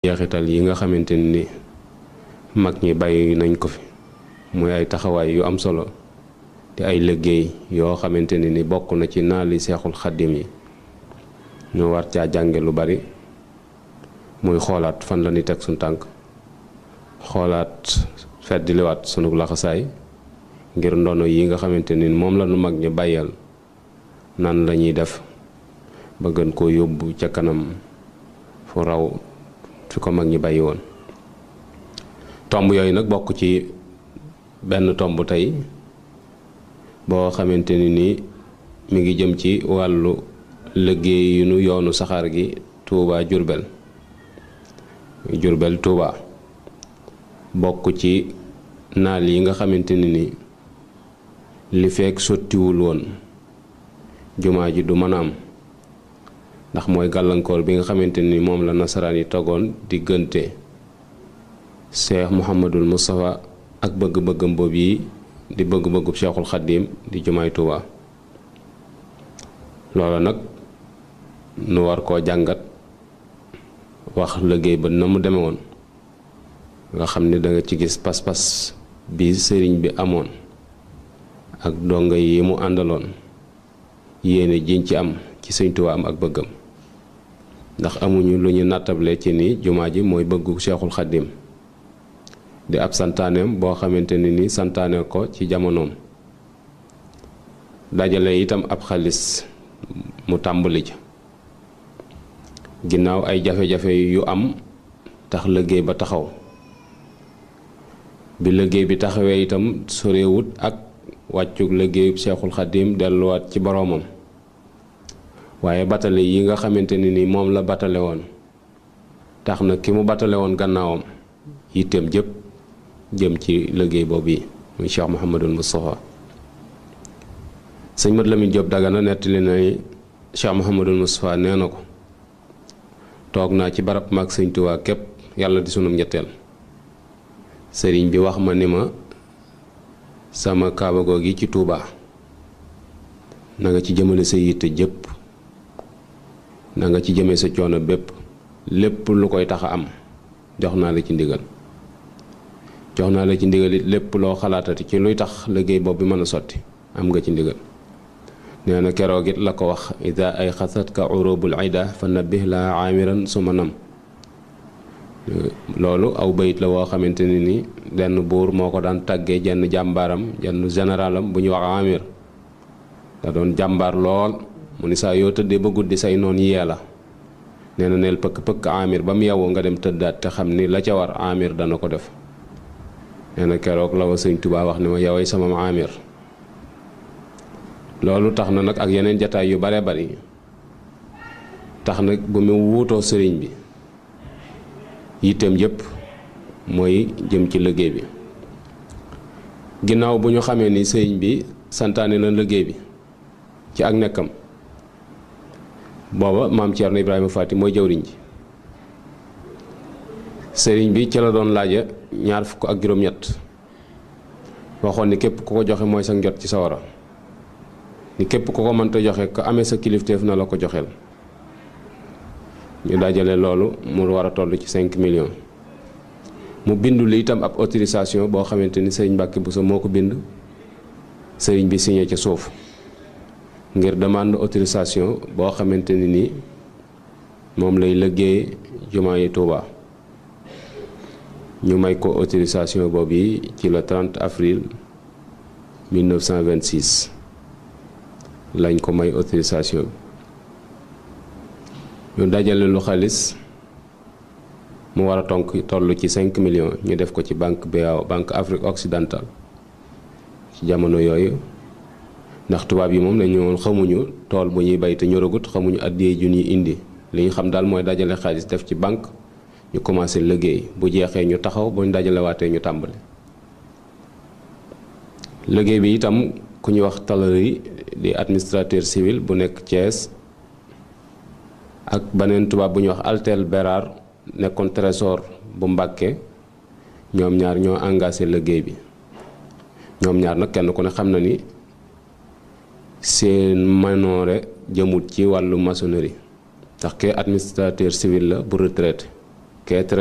jeexital yi nga xamante ni mag ñi bàyyi nañ ko fi muy ay taxawaay yu am solo te ay liggéey yoo xamante ne ni bokk na ci naali seexul xaddim yi ñu war caa jànge lu bari muy xoolaat fan la ni teg suñ tànk xoolaat feddiliwaat sunu laxasaay ngir ndono yi nga xamante ni moom la nu mag ñi bàyyal nan la ñuy def ba gën koo yóbbu ca kanam fu raw fi ko mag ñi bàyyi woon tomb yooyu nag bokk ci benn tomb tey boo xamante ni nii mi ngi jëm ci wàllu liggéey yu nu yoonu saxaar gi Touba Jurbel Jurbel Touba bokk ci naal yi nga xamante ni ni li fekk sottiwul woon jumaa ji du mën a am ndax mooy gàllankoor bi nga xamante ni moom la nasaraan yi togoon diggante Cheikh Mouhamadul Moustapha ak bëgg-bëggam boobu yi di bëgg-bëggub Cheikhul Xaddim di jumaay Touba loola nag nu war koo jàngat wax liggéey ba na mu deme woon nga xam ni danga ci gis pas-pas bi sëriñ bi amoon ak donga yi mu àndaloon yéene jiñ ci am ci Sëñ Tuubaa am ak bëggam ndax amuñu lu ñu nattable ci ni jumaa ji mooy bëggu Cheikhul Xaddim di ab santaaneem boo xamante ni ni santaane ko ci jamonoom dajale itam ab xaalis mu tàmbali ca ginnaaw ay jafe-jafe yu am tax liggéey ba taxaw bi liggéey bi taxawee itam sorewut ak wàccug liggéeyub Cheikhul Xaddim delluwaat ci boroomam waaye batale yi nga xamante ni ni moom la batale woon tax na ki mu batale woon gannaawam yitteem jëpp jëm ci liggéey boobu yi muy Cheikh Mouhamadul Moustapha sëñ Mat Lamin Jóob Dagana nettali na ni Cheikh Mouhamadul Moustapha nee na ko toog naa ci barab maag sëñ Tuubaa képp yàlla di sunum ñetteel sëriñ bi wax ma ni ma sama kaaba googi ci Tuubaa na nga ci jëmale sa yitte jëpp na nga ci jëmee sa coono bépp lépp lu koy tax a am jox naa la ci ndigal jox naa la ci ndigal it lépp loo xalaatati ci luy tax liggéey boobu bi mën a sotti am nga ci ndigal nee na keroog it la ko wax ida ay xasat ka urubul ida fa nabbih la aamiran suma nam loolu aw bayit la woo xamante ni ni benn buur moo ko daan tàggee jenn jàmbaaram jenn généralam bu ñuy wax amir da doon jàmbaar lool mu ni saa yoo tëddee ba guddi say noon yee la nee na neel pëkk pëkk amir ba mu yewwu nga dem tëddaat te xam ni la ca war amir dana ko def nee na keroog la wa sëñ Tuubaa wax ni ma yoway sama amir loolu tax na nag ak yeneen jataay yu bare bari tax nag bu mu wuutoo sëriñ bi yitteem yépp mooy jëm ci liggéey bi ginnaaw bu ñu xamee ni sëriñ bi santaane na liggéey bi ci ak nekkam booba maam Thierno Ibrahima Fati mooy jawriñ ji sëriñ bi ci la doon laaja ñaar fukk ak juróom-ñett waxoon ni képp ku ko joxe mooy sa njot ci sa wara ni képp ku ko mënta joxe ko amee sa kilifteef na la ko joxeel ñu dajale loolu mu war a toll ci 5 millions mu bindu li itam ab autorisation boo xamante ni sëriñ Mbàkke Buso moo ko bind sëriñ bi signé ca suuf ngir demande autorisation boo xamante ni ni moom lay liggéey jumaa yi Tuuba ñu may ko autorisation boobu yi ci le 30 avril 1926 lañ ko may autorisation bi ñu dajale lu xaalis mu war a tonk toll ci 5 millions ñu def ko ci banque BAO banque Afrique occidentale ci jamono yooyu ndax tubaab yi moom dañu woon xamuñu tool bu ñuy bay te ñoragut xamuñu addiyee ju ñuy indi li ñu xam daal mooy dajale xaalis def ci banque ñu commencé liggéey bu jeexee ñu taxaw bu ñu dajale waatee ñu tàmbali liggéey bi itam ku ñuy wax Talori di administrateur civil bu nekk Thiès ak beneen tubaab bu ñuy wax Altel Bérard nekkoon trésor bu Mbàkke ñoom ñaar ñoo engagé liggéey bi ñoom ñaar nag kenn ku ne xam na ni seen manoore jëmut ci wàllu maçonnerie ndax ke administrateur civil la bu retraité qu'être